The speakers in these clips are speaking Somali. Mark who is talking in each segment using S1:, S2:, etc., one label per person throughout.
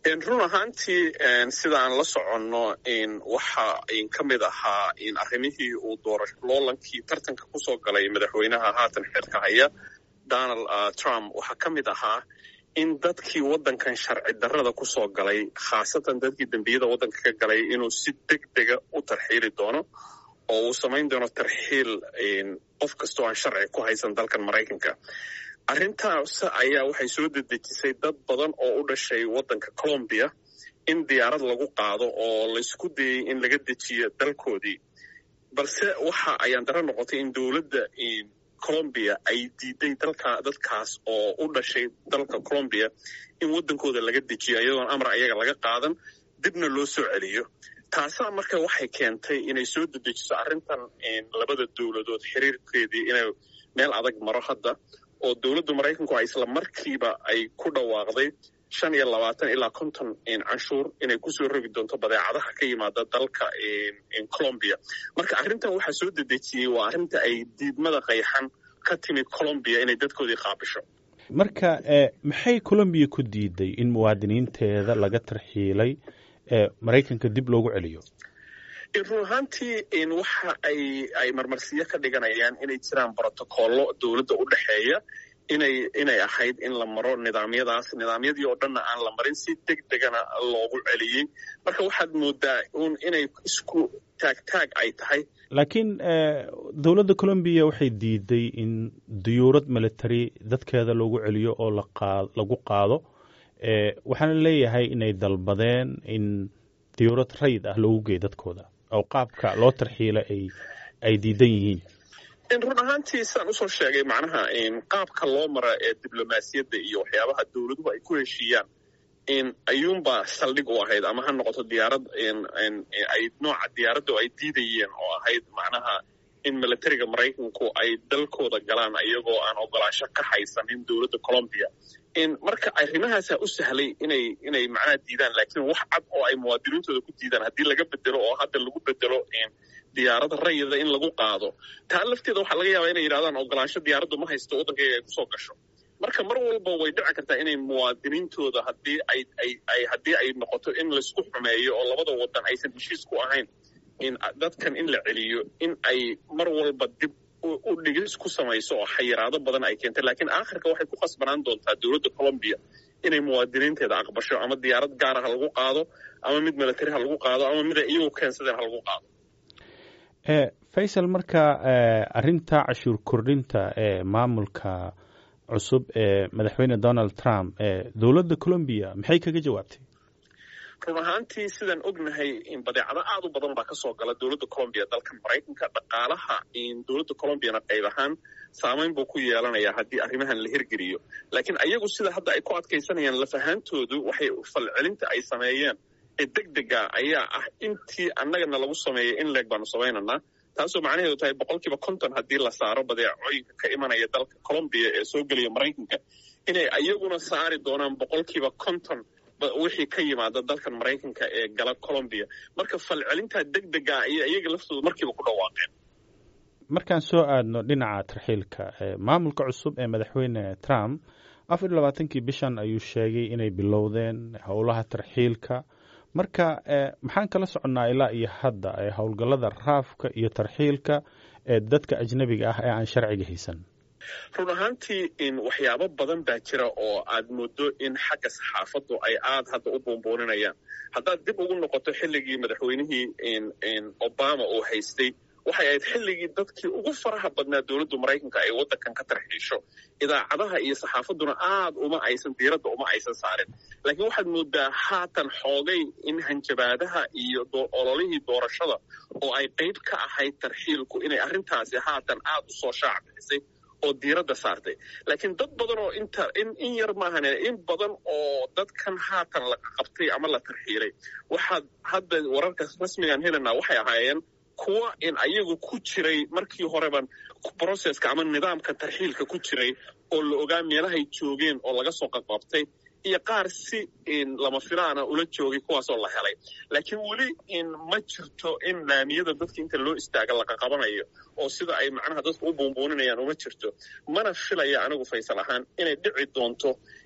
S1: run ahaantii sida aan la soconno waxa ka mid ahaa arrimihii uu loolankii tartanka kusoo galay madaxweynaha haatan xeerka haya donald trump waxaa ka mid ahaa in dadkii waddankan sharci darrada kusoo galay khaasatan dadkii dembiyada waddanka ka galay inuu si deg dega u tarxiili doono oo uu samayn doono tarxiil qof kastoo aan sharci ku haysan dalkan maraykanka arrintaas ayaa waxay soo dedejisay dad badan oo u dhashay waddanka colombiya in diyaarad lagu qaado oo laysku dayey in laga dejiyo dalkoodii balse waxa ayaan daro noqotay in dowladda colombiya ay diiday dalka dadkaas oo u dhashay dalka colombiya in waddankooda laga dejiyo iyadoon amar ayaga laga qaadan dibna loo soo celiyo taasaa marka waxay keentay inay soo dedejiso arrintan labada dowladood xiriirkeedii inay meel adag maro hadda oo dowladda maraykanku a isla markiiba ay ku dhawaaqday shan iyo labaatan ilaa konton canshuur inay kusoo rogi doonto badeecadaha ka yimaada dalka colombiya marka arrintan waxaa soo dedejiyey waa arrinta ay diidmada qayxan ka timid colombiya inay dadkoodii qaabisho
S2: marka maxay colombiya ku diiday in muwaadiniinteeda laga tarxiilay maraykanka dib loogu celiyo
S1: run ahaantii waxa ay ay marmarsiyo ka dhiganayaan inay jiraan brotocollo dowladda u dhexeeya inay inay ahayd in la maro nidaamyadaas nidaamyadii oo dhanna aan la marin si deg degana loogu celiyey marka waxaad moodaa un inay isku taagtaag ay tahay
S2: laakiin dowladda colombiya waxay diiday in diyuurad military dadkeeda loogu celiyo oo lagu qaado waxaana leeyahay inay dalbadeen in diyuurad rayid ah loogu geeyo dadkooda oo qaabka loo tarxiila ay ay diidan yihiin
S1: run ahaantii sidaan usoo sheegay macnaha qaabka loo mara ee diblomaasiyadda iyo waxyaabaha dowladuhu ay ku heshiiyaan ayuunbaa saldhig u ahayd ama ha noqoto diyaarad ay nooca diyaaradda ay diidayeen oo ahayd macnaha in militariga maraykanku ay dalkooda galaan iyagoo aan ogolaasho ka haysanin dowladda colombiya marka arrimahaasa u sahlay inay inay macnaha diidaan laakiin wax cad oo ay muwaadiniintooda ku diidaan haddii laga bedelo oo hadda lagu bedelo diyaarada rayida in lagu qaado taa lafteeda waxaa laga yaabaa inay yidhahdaan ogolaansho diyaaraddu ma haysto waddankayga ay kusoo gasho marka mar walba way dhici kartaa inay muwaadiniintooda haddii ay ay ay haddii ay noqoto in laysku xumeeyo oo labada waddan aysan heshiis ku ahayn in dadkan in la celiyo in ay mar walba dib u dhigis ku samayso oo xayiraado badan ay keentay laakiin aakhirka waxay ku khasbanaan doontaa dowladda colombiya inay muwaadiniinteeda aqbasho ama diyaarad gaara ha lagu qaado ama mid military ha lagu qaado ama mid ay iyagu keensadeen ha lagu qaado
S2: faysal marka arrinta cashuur kordhinta ee maamulka cusub ee madaxweyne donald trump dowladda colombiya maxay kaga jawaabtay
S1: run ahaantii sidaan ognahay badeecado aad u badan baa kasoo gala dowladda colombiya dalkan maraykanka dhaqaalaha dowladda colombiyana qayb ahaan saamayn buu ku yeelanayaa haddii arrimahan la hirgeliyo laakiin ayagu sida hadda ay ku adkaysanayaan lafahaantoodu waxay falcelinta ay sameeyeen ee deg dega ayaa ah intii annagana lagu sameeyay in leeg baanu samaynanaa taasoo macnaheedu tahay boqolkiiba konton haddii la saaro badeecooyinka ka imanaya dalka colombiya ee soo gelaya maraykanka inay ayaguna saari doonaan boqolkiiba konton wixii ka yimaada dalkan maraykanka ee gala colombiya marka falcelintaa deg dega ayay iyaga laftooda markiiba ku dhawaaqeen
S2: markaan soo aadno dhinaca tarxiilka maamulka cusub ee madaxweyne trump afar iyo labaatankii bishan ayuu sheegay inay bilowdeen howlaha tarxiilka marka maxaan kala soconnaa ilaa iyo hadda howlgallada raafka iyo tarxiilka ee dadka ajnabiga ah ee aan sharciga haysan
S1: run ahaantii waxyaabo badan baa jira oo aad moodo in xagga saxaafaddu ay aad hadda u buunbuuninayaan haddaad dib ugu noqoto xilligii madaxweynihii obama uu haystay waxay ahayd xilligii dadkii ugu faraha badnaa dowladda maraykanka ay waddankan ka tarxiisho idaacadaha iyo saxaafadduna aad uma aysan diiradda uma aysan saarin laakiin waxaad moodaa haatan xoogay in hanjabaadaha iyo ololihii doorashada oo ay qayb ka ahayd tarxiilku inay arrintaasi haatan aad u soo shaac bixisay oo diiradda saartay laakiin dad badan oo inta in in yar maahan in badan oo dadkan haatan la qabtay ama la tarxiilay waxaad hadda wararka rasmigaan helanaa waxay ahaayeen kuwa in ayagu ku jiray markii horeban brocesska ama nidaamka tarxiilka ku jiray oo la ogaa meelahay joogeen oo laga soo qaqabtay iyo qaar si lama filaana ula joogay kuwaasoo la helay laakiin weli ma jirto in laamiyada dadka inta loo istaaga laqaqabanayo oo sida ay macnaha dadku u buunbuuninayaan uma jirto mana filaya anigu faysal ahaan inay dhici doonto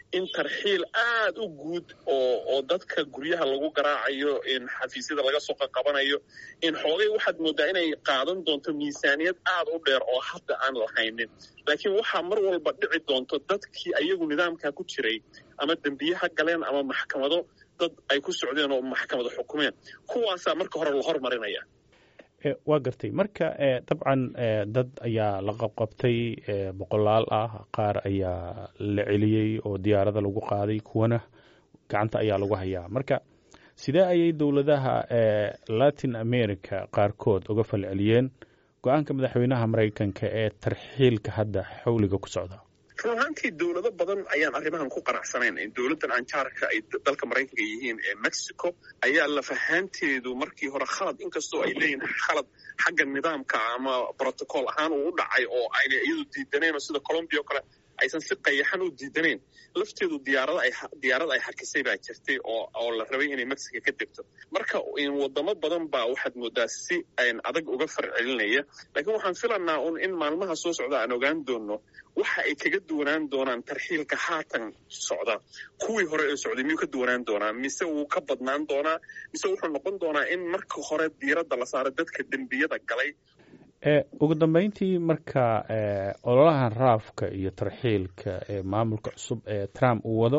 S1: in tarxiil aad u guud oo oo dadka guryaha lagu garaacayo in xafiisyada laga soo qaqabanayo in xoogay waxaad moodaa inay qaadan doonto miisaaniyad aad u dheer oo hadda aan lahaynin laakiin waxaa mar walba dhici doonto dadkii ayagu nidaamka ku jiray ama dembiyaha galeen ama maxkamado dad ay ku socdeen oo maxkamado xukumeen kuwaasaa marka hore la hormarinaya
S2: waa gartay marka dabcan dad ayaa la qabqabtay boqolaal ah qaar ayaa la celiyey oo diyaarada lagu qaaday kuwana gacanta ayaa lagu hayaa marka sidee ayay dowladaha latin america qaarkood uga falceliyeen go-aanka madaxweynaha maraykanka ee tarxiilka hadda xawliga ku socda
S1: run ahaantii dowlado badan ayaan arrimahan ku qanacsanayn dowladdan anjaarka ay dalka maraykanka yihiin ee mexico ayaa lafahaanteedu markii hore khalad inkastoo ay leeyihin khalad xagga nidaamka ama brotocool ahaan uu u dhacay oo ayna iyadu diidanayn oo sida colombia oo kale aysan si qayaxan u diidanayn lafteedu diyaarada ay diyaarad ay xakisay baa jirtay oo oo la rabay inay mexico ka degto marka wadamo badan baa waxaad moodaa si adag uga farcelinaya laakiin waxaan filanaa un in maalmaha soo socda aan ogaan doono waxa ay kaga duwanaan doonaan tarxiilka haatan socda kuwii hore ee socday miyuu ka duwanaan doonaa mise wuu ka badnaan doonaa mise wuxuu noqon doonaa in marka hore diiradda la saaro dadka dembiyada galay
S2: ugu dambeyntii marka ololahan raafka iyo tarxiilka ee maamulka cusub ee trump uu wado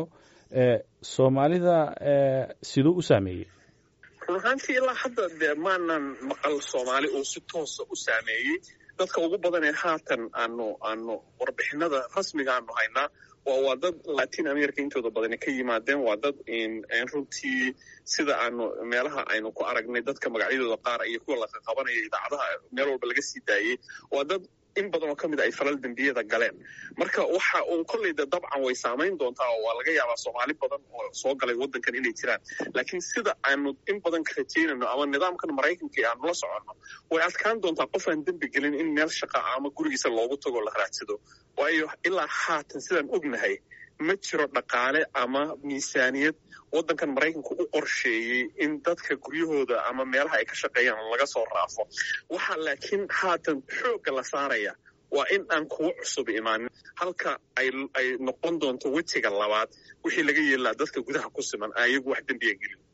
S2: soomaalida siduu u saameeyey
S1: run ahaantii ilaa hadda dee maanan maqal soomaali uu si toosa u saameeyey dadka ugu badan ee haatan aanu aanu warbixinada rasmiga aanu haynaa waa waa dad latin america intooda badani ka yimaadeen waa dad runtii sida aanu meelaha aynu ku aragnay dadka magacyadooda qaar iyo kuwa la qaqabanaya idaacadaha meel walba laga sii daayey waa dad in badan oo ka mid a ay falal dembiyada galeen marka waxa uun kolleyda dabcan way saamayn doontaa oo waa laga yaabaa soomaali badan oo soo galay waddankan inay jiraan laakiin sida aanu in badan ka rajaynayno ama nidaamkan maraykanka aanu la soconno way adkaan doontaa qof aan dembi gelin in meel shaqa ama gurigiisa loogu tago la raadsado waayo ilaa haatan sidaan ognahay ma jiro dhaqaale ama miisaaniyad waddankan maraykanku u qorsheeyey in dadka guryahooda ama meelaha ay ka shaqeeyaan laga soo raafo waxaa laakiin haatan xoogga la saaraya waa in aan kuwo cusub imaanin halka ay ay noqon doonto wejiga labaad wixii laga yeelaa dadka gudaha ku siman ayagu wax dembiya gelin